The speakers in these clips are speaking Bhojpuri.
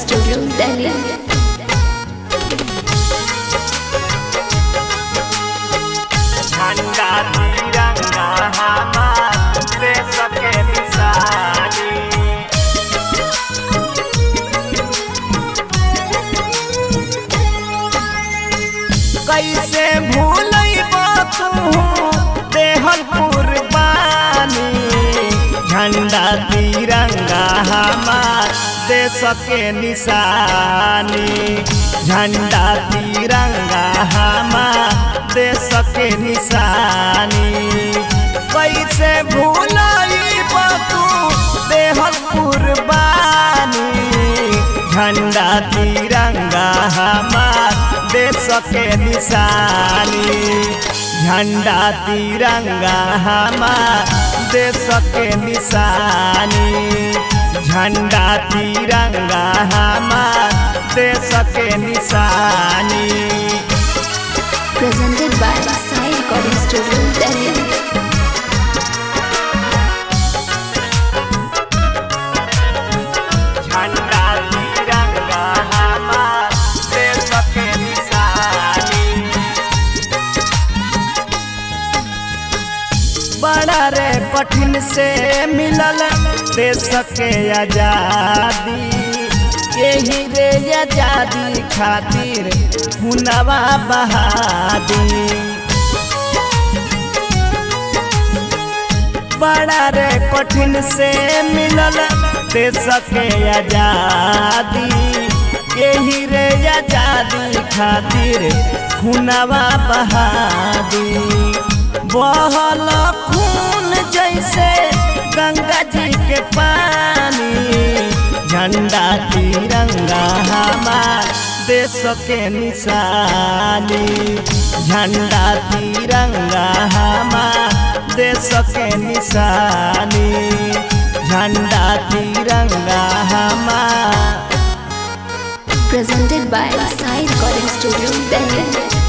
Studio, Delhi. झंडा तिरंगा हमार देश के निशानी कैसे भूलब तू देहल कुर्बानी झंडा तिरंगा हमार देश के निशानी झंडा तिरंगा हमार देश के निशानी कैसे भूलब तू देहल कुर्बानी झंडा तिरंगा हमार देश के निशानी झंडा तिरंगा हमार देश के निशानी झंडा तिरंगा हमार देश के निशानी Presented by Sai Recording Studio, Delhi. झंडा तिरंगा हमार देश के निशानी बड़ा रे कठिन से मिलल देश के आजादी यही रे आजादी खातिर हुनवा बहादी बड़ा रे कठिन से मिलल देश के आजादी यही रे आजादी खातिर खुनवा बहादी बहल खून जैसे गंगा जी के पानी झंडा तिरंगा हमार देश के निशानी झंडा तिरंगा हमार देश के निशानी झंडा तिरंगा हमार Presented by Sai Recording Studio, Delhi.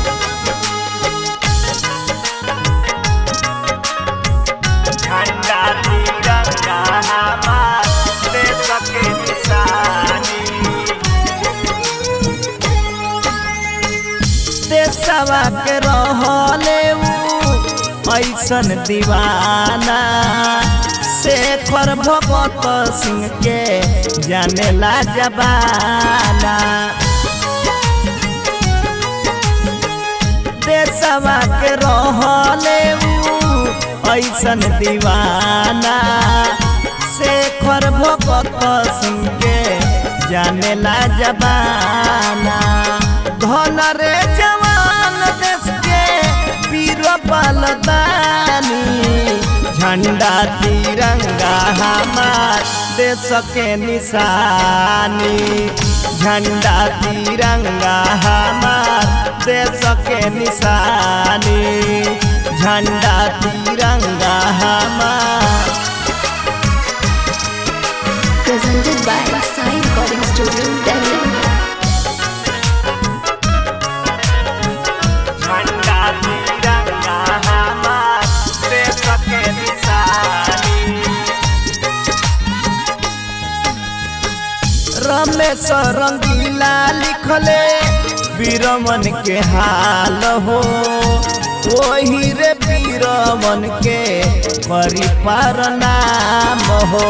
झंडा तिरंगा हमार देश के निशानी देशवा के रहले ऊ ऐसन दीवाना शेखर भगत सिंह के जानेला जबाना देशवा के रहले ऊ ऐसन दीवाना शेखर भगत सिंह के जानेला जबाना धन रे जवान देश के वीर बलदानी झंडा तिरंगा हमार देश के निशानी झंडा तिरंगा हमार देश के निशानी झंडा तिरंगा हमार Presented by Sai Recording Studio, Delhi. झंडा तिरंगा हमार देश के निशानी रमेश रंगीला लिखले वीरमन के हाल हो वही रे वीरमन के परिपार नाम हो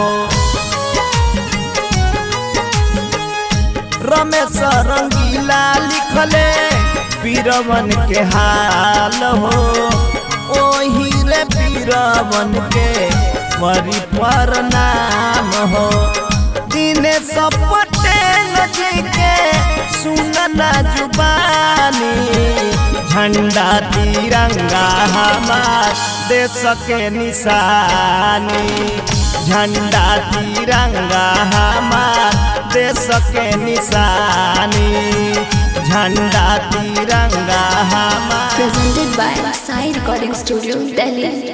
रमेश रंगीला लिखले वीरवन के हाल हो ओही रे वीरवन के परिपर नाम हो दिनेश पटेल जी के सुनना जुबानी झंडा तिरंगा हमार देश के निशानी झंडा तिरंगा हमार देश के निशानी झंडा तिरंगा हमार Presented by Sai Recording Studio, Delhi.